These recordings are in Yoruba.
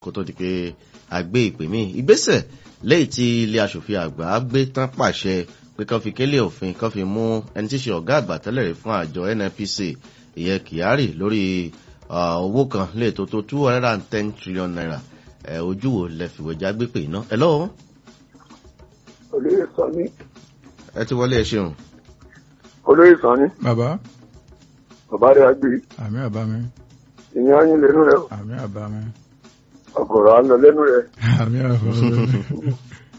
kó tó di pé a gbé ìpè mí ìgbésẹ̀ lẹ́yìn tí ilé aṣòfin àgbà gbé tán pàṣẹ pé kán fi kélé òfin kán fi mú ẹni tí í ṣe ọ̀gá àgbà tẹ́lẹ̀ rí fún àjọ nnpc ìyẹn kyari lórí owó kan lè tó tó two hundred and ten trillion naira ojú wo lẹ fìwé já gbé pè iná ẹ lọ́wọ́. olóyè sọ ní. ẹ ti wọlé ẹ ṣeun. olóyè sọ ní. bàbá bàbá rẹ àgbè àmì àbá mi ìyẹn yín lẹ́nu rẹ àmì àbá mi ọ̀gọ̀rọ̀ àná lẹ́nu rẹ. àmì àbá mi.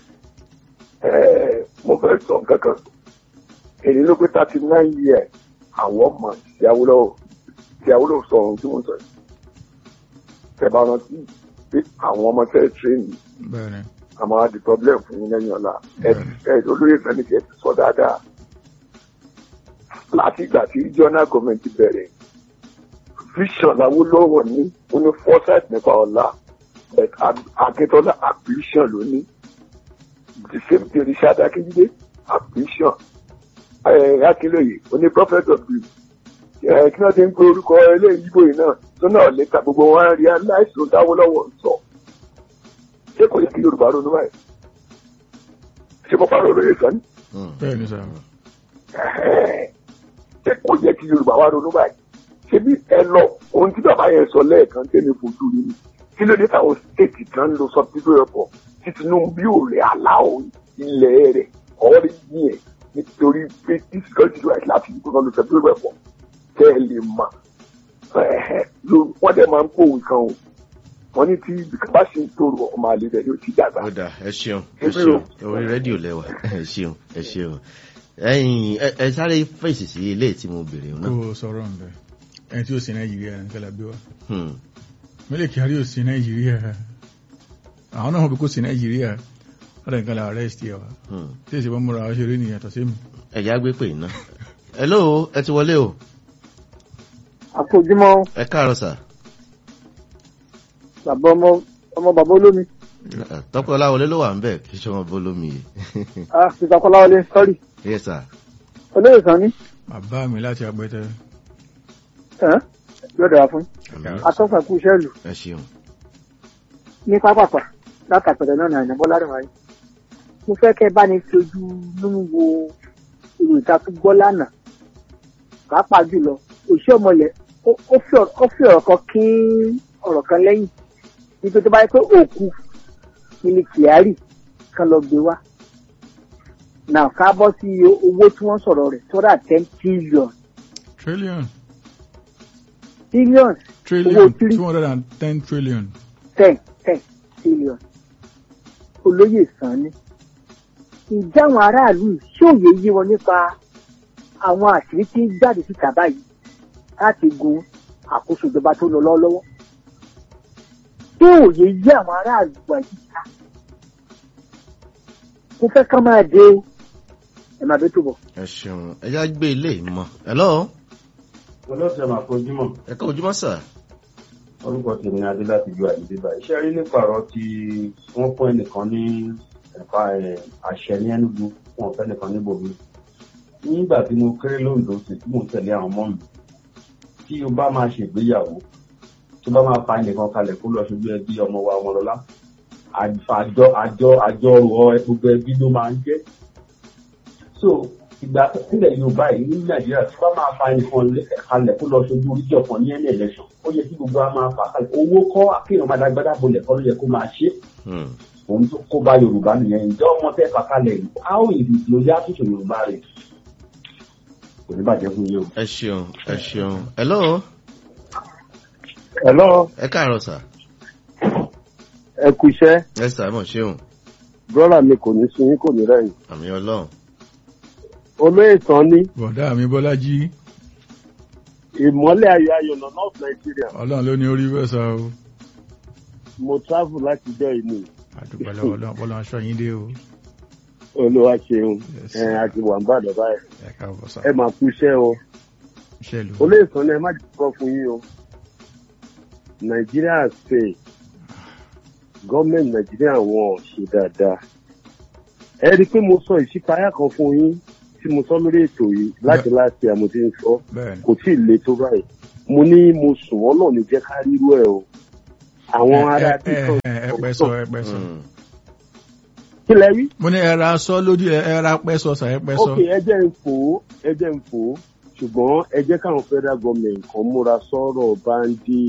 Ẹ, mo fẹ́ sọ kankan èyí ló pé thirty nine years àwọn ọmọ tí Awólọ́wọ̀ tí Awólọ́wọ̀ sọ ohun tí mo sọ yìí tẹ̀bá rántí pé àwọn ọmọ tẹ́ tírénì bẹ́ẹ̀ni àmọ́ àdì problem fún yín lẹ́yìn ọ̀la ẹ ẹ olóyè sani kẹ́ ẹ ti sọ dáadáa láti ìgbà tí regional government bẹ̀rẹ̀ vision Awólọ́wọ̀ ní ó ní foresight nípa ọ̀la but Akíntọ́lá ambition ló ní the same thing Richard Akíndé ambition akínlóye oní prophet of the ẹ kí wọ́n ti ń pe orúkọ eléyìí ibo yìí náà tó náà lè ta gbogbo wọn rí aláìsàn dáwọ́lọ́wọ́ sọ ṣé kò yẹ kí Yorùbá ronú báyìí ṣé mo pàrọ̀ lóye sọ ni bẹ́ẹ̀ni sà ṣé kò yẹ kí Yorùbá wá ronú báyìí ṣé bí ẹ lọ ohun tí bàbá yẹn sọ lẹ́ẹ̀kan tẹ́lẹ̀ fojú rí ni kí ló dé táwọn stéètì kan ń lo subsidy airport tí Tinubu ò rẹ̀ aláwọ̀ ilẹ̀ rẹ̀ ọ̀rí yìí nítorí pé tí security right láti ìgbó kan lo subsidy airport tẹ́ ẹ lè mọ̀ wọ́n dẹ̀ máa ń pòwì kan o wọ́n ní tí bá ṣe ń tòrò ọmọ àlè rẹ̀ yóò ti dàgbà. ó dà ẹ ṣeun ẹ ṣeun orí rédíò lẹwà ẹ ṣeun ẹ ṣeun ẹyin ẹ sáré fèsì sí ilé tí mo béèrè náà. kó o sọ̀rọ̀ ń bẹ̀ ẹni tí ó sí nàìjíríà ní kẹlẹ́ bí wa Hmm. mílẹ̀ kyari ò sí nàìjíríà àwọn náà wọ́n bí kò sí nàìjíríà ọ̀dọ̀ nǹkan la arrest yẹ wa Hmm. tí èsì bọ́ múra wa ṣeré nìyẹn tọ́ sí mi. ẹ̀yà gbé pè iná. hello ẹ ti wọlé o àfojúmọ́ ẹ káàárọ̀ sà. bàbá ọmọ ọmọ bàbá olómi tọ́pẹ́ ọláwọlé ló wà ń bẹ̀ kí sọ́mọ bólómi yìí. ah mr kọláwọlé sọrí yes sir. olóyè sàn ní bàbá mi láti àgbẹ̀tẹ ẹ yóò dára fún Àmín. atọ́fà kú iṣẹ́ ìlú ẹ ṣeun. ní pápápá látàpẹ̀rẹ̀ náà nàìjíríà bọ́lá rẹ̀ wáyé mo fẹ́ kẹ́ bá ní fi ojú nínú wo ìròyìn ìtakùgbọ́ lánàá pàápàá jùlọ òṣìṣẹ́ ọmọlẹ̀ ó- ó fi ọ̀rọ̀- ó fi ọ̀rọ̀ kan kín ọ̀rọ̀ kan lẹ́yìn wípé tó bá yẹ pé òkú ní kyari kan lọ gbé wá náà ká bọ́ sí owó tí wọ́n sọ̀rọ̀ rẹ̀ tó rà ten trillion trillion billion trillion three- two hundred and ten trillion ten ten trillion olóyè sàn ni ǹjẹ́ àwọn aráàlú yìí ṣé òye yé wọn nípa àwọn àṣírí tí ń jáde síta báyìí láti gun àkóso ìjọba tó lọ lọ́wọ́lọ́wọ́ ṣé òye yé àwọn aráàlú wa yìí ká mo fẹ́ ká máa dé o ẹ máa bẹ tó bọ̀. ẹ ṣeun ẹ̀yà gbé ilé ìmọ̀. hello olóòtú máa fojúmọ́ ẹ ká ojúmọ́ sà. orúkọ tèmi ni adé láti ju àdìdé báyìí iṣẹ́ rí nípa ọ̀rọ̀ tí wọ́n fún ẹnìkan ní ẹ̀ka ẹ̀, àṣẹ ní ẹnugu wọn fẹ́ nìkan níbòmí nígbà tí mo kéré lóńdó sí tí mò ń tẹ̀lé àwọn ọmọ mi tí o bá máa ṣègbéyàwó tó bá máa fa ẹnìkan kalẹ̀ kó lọ ṣojú ẹbí ọmọ wa ọmọlọ́lá àjọ àjọ àjọ ọ̀rọ̀ gbogbo ẹbí ló máa ń jẹ́ so ìgbà nílẹ̀ yorùbá yìí ní nàìjíríà tí wọ́n máa fa ẹnìkan lé- kalẹ̀ kó lọ ṣojú oríjì ọ̀kan ní ẹni election ó yẹ kí gbogbo wa máa fà kalẹ̀ owó kọ́ akéèyàn máa dágbádá bolẹ̀ kọ́ ló yẹ kó máa ṣe Hmm. òun tó kó bá yorùbá nìyẹn ǹjẹ́ ọmọ tẹ́ fà kalẹ̀ yìí a ó ìdí ló yá àtúnṣe yorùbá rẹ̀ kò ní bàjẹ́ fún yín o. ẹ ṣeun ẹ ṣeun. hello hello ẹ káàárọ̀ sà. ẹ kú iṣẹ́ ẹ sà mọ̀ ṣeun. brọ́dà mi kò ní sun yín kò ní rẹ̀yìn àmì ọlọ́run. olóyè sàn ní bọ̀dá mi bọ́lájí ìmọ́lẹ̀ ayọ̀ ayọ̀nà north nigeria ọlọ́run ló ní orí bẹ́ẹ̀ sá o mo travel láti jọ ìní àdúpẹ́ lọ́wọ́ ọlọ́run ọlọ́run aṣọ yín dé o olúwa ṣeun Yes. ẹ àti wà ń bàdàn báyìí ẹ káàbọ̀ sá ẹ máa kú iṣẹ́ o iṣẹ́ ìlú olóyè sàn ní ẹ má dìbò fún yín o nàìjíríà ṣe gọ́ọ̀mẹ̀ntì nàìjíríà wọn ò ṣe dáadáa ẹ rí i pé mo sọ ìṣípayá kan fún yín tí mo sọ lórí ètò yìí láti láti àmọ́ tí ń sọ bẹ́ẹ̀ ni kò tí ì le tó báyìí mo ní mo sùn wọn náà ní jẹ́ ká rírú ẹ̀ o àwọn ará ẹ ẹ títọ̀ ẹ ẹ pẹ́ sọ ẹ pẹ́ sọ. Hmm. kí lẹ rí. mo ní ẹra sọ lójú ẹ ẹra pẹ́ sọ sà ẹ pẹ́ sọ. ok ẹ jẹ́ ń fò ó ẹ jẹ́ ń fò ó ṣùgbọ́n ẹ jẹ́ káwọn federal government kan múra sọ̀rọ̀ báńdì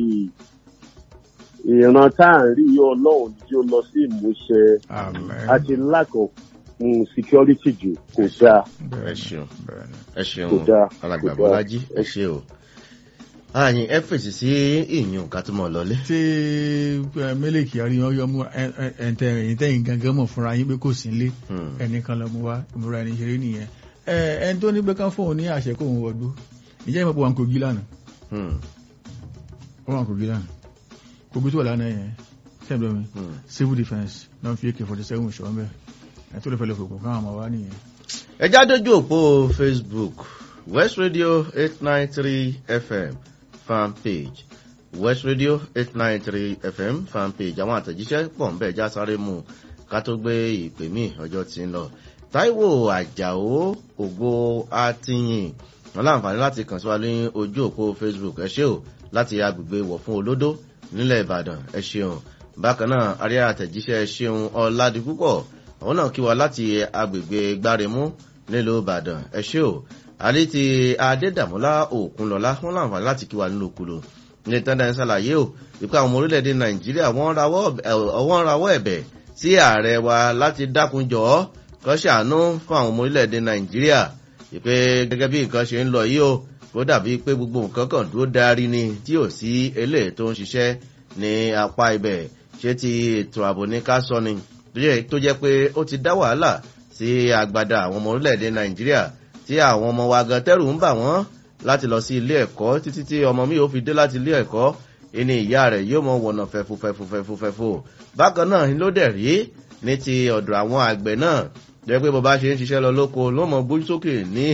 ìran tá à ń rí yọ ọlọ́run tí ó lọ sí ìmúṣẹ Amen. àti lack of um, security jù kò dáa ẹ ṣeun Bẹ́ẹ̀ni. ẹ ṣeun Kò dáa, alàgbà kò dáa. bọ́lájí ẹ ṣe o. ààyìn ẹ fèsì sí ìyún ká tó mọ̀ lọlé. tí ẹ, mílíkì àríyàn yọ mú ẹ̀ǹtẹ̀ ẹ̀yìn tẹ̀yìn gangan mọ̀ fúnra yín pé kò sí nílé Hmm. ẹnìkan lọ mú wá ìmúra ẹni ṣeré nìyẹn ẹ ẹni tó ní pé kán fóun ní àṣẹ kóun wọgbó ìjẹ́ ìmọ̀ pé wọn kò gí lánàá Hmm. wọn kò gí lánàá kò gbé tó wà lánàá yẹn sẹ́ńdọ̀ mi Hmm. civil defence náà fi ak forty seven ṣọ́ mbẹ́ ẹ̀ tó lè fẹ́ lè fòkùn káwọn ọmọ wa nìyẹn. ẹ já dójú òpó facebook west radio eight nine three fm fan page west radio eight nine three fm fan page àwọn àtẹ̀jíṣẹ́ pọ̀ ń bẹ̀ já sáré mu ká tó gbé ìpè mí ọjọ́ tí ń lọ taiwo àjàó ògo àtìyìn wọn láǹfààní láti kàn sí wa ní ojú òpó facebook ẹ ṣé o láti agbègbè wọ̀ fún olódó nílẹ̀ ìbàdàn ẹ ṣeun bákan náà arí àtẹ̀jíṣẹ́ ẹ ṣeun ọ̀làdìpúpọ̀ àwọn náà kí wa láti agbègbè gbáremú nílùú ìbàdàn ẹ ṣé o àrí ti adédàmúlá òkunlọ́lá wọn láǹfààní láti kí wa nínú okùlù ní tẹ́ndà ń ṣàlàyé o ìpá àwọn ọmọ orílẹ̀-èdè nàìjíríà wọ́n rawọ́ ẹ̀- wọ́n rawọ́ ẹ̀bẹ̀ sí ààrẹ wa láti dákunjọ́ kọ́ ṣàánú fún àwọn ọmọ orílẹ̀-èdè nàìjíríà ìpè gẹ́gẹ́ bí nǹkan ṣe ń lọ yìí o kó dàbí pé gbogbo nǹkan kan dúró darí ni tí ò sí eléyìí tó ń ṣiṣẹ́ ní apá ibẹ̀ ṣé ti ètò ààbò ní ká sọ ni tó jẹ́- tó jẹ́ pé ó ti dá wàhálà sí agbada àwọn ọmọ orílẹ̀-èdè nàìjíríà tí àwọn ọmọ wa gan tẹ́rù ń bà wọ́n láti lọ sí ilé ẹ̀kọ́ títí tí ọmọ mi ò fi dé láti ilé ẹ̀kọ́ ìní ìyá rẹ̀ yóò mọ wọ̀nà fẹ̀fù fẹ̀fù fẹ̀fù fẹ̀fù bákan náà ló dẹ̀ rí ní ti ọ̀dọ̀ àwọn àgbẹ̀ náà jẹ́ pé bọ́bá ṣe ń ṣiṣẹ́ lọ lóko ló mọ gbójú sókè ní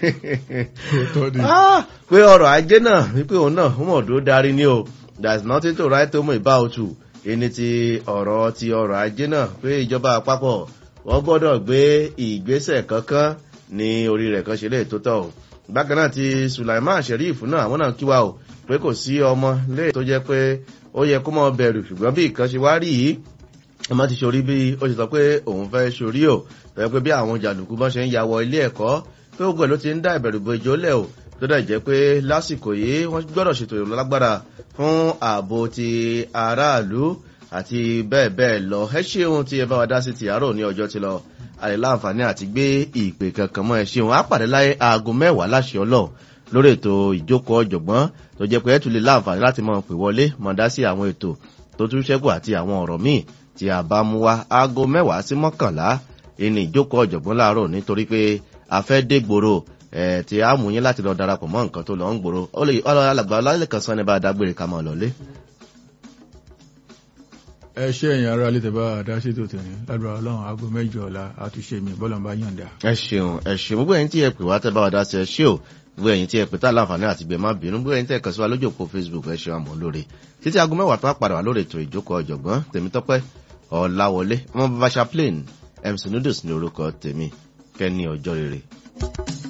tó di Ah, pé ọrọ̀ ajé náà wípé òun náà ó mọ̀ tó darí ní o there is nothing to write home about you ẹni ti ọ̀rọ̀ ti ọrọ̀ ajé náà pé ìjọba àpapọ̀ wọ́n gbọ́dọ̀ gbé ìgbésẹ̀ kankan ní orí rẹ̀ kan ṣe lè tó tọ̀ o bákan náà ti sulaiman sheriff náà àwọn náà kí wa o pé kò sí ọmọ lè tó jẹ́ pé ó yẹ kó mọ bẹ̀rù ṣùgbọ́n bí ìkan ṣe wá rí yìí ọmọ ti ṣorí bí ó ṣe sọ pé òun fẹ́ ṣorí o fẹ́ pé bí àwọn jàǹdùkú bọ́n ṣe ń ya wọ ilé ẹ̀kọ́ pé gbogbo ẹ̀ ló ti ń dá ìbẹ̀rù bo ìjọ lẹ̀ o tó dẹ̀ jẹ́ pé lásìkò yìí wọ́n gbọ́dọ̀ ṣètò ìrọ̀lọ́ lágbára fún ààbò ti aráàlú àti bẹ́ẹ̀ bẹ́ẹ̀ lọ ẹ ṣeun tí ẹ bá wa dá sí ti àárọ̀ ní ọjọ́ ti lọ àlè láǹfààní àti gbé ìpè kankan mọ́ ẹ ṣeun á pàdé láyé aago mẹ́wàá láṣẹ ọlọ́run lórí ètò ìjókòó ọ̀jọ̀gbọ́n tó jẹ́ pé ẹ tún lè láǹfààní láti mọ̀ pè wọlé mọ̀ dá sí àwọn ètò tó tún ṣẹ́kù àti àwọn ọ̀rọ̀ míì tí a bá mú wa aago mẹ́wàá sí mọ́kànlá ìní ìjókòó ọ̀jọ̀gbọ́n láàárọ̀ nítorí pé a fẹ́ dé gbòòrò ẹ̀ tí a mú yín láti lọ darapọ̀ mọ́ nǹkan tó lọ ń gbòòrò ó lè ọlọ́ alàgbà ọlálẹ́kan sọ ní bá a dágbére ká máa lọlé. ẹ ṣe ẹ̀yìn ara lè tẹ̀bá àdáṣètò tẹ̀lé lágbára ọlọ́run aago mẹ́jọ ọ̀la àtúnṣe mi bọ́lọ̀ ń bá yànda. ẹ ṣeun ẹ ṣeun gbogbo ẹyin tí ẹ pè wá tẹ bá wa dá sí ẹ ṣé o gbogbo ẹyin tí ẹ pè tá láǹfààní àti gbẹ má bínú gbogbo ẹyin tí ẹ kàn sí wa lójú òpó facebook ẹ ṣeun àmọ́ lóore títí aago mẹ́wàá tó wá padà wá lórí ètò ìjókòó ọ̀jọ̀gbọ́n tèmítọ́pẹ́ ọ̀làwọlé ọmọ bàbá chaplain mc noodles ní orúkọ tèmi kẹ́ni ọjọ́ rere.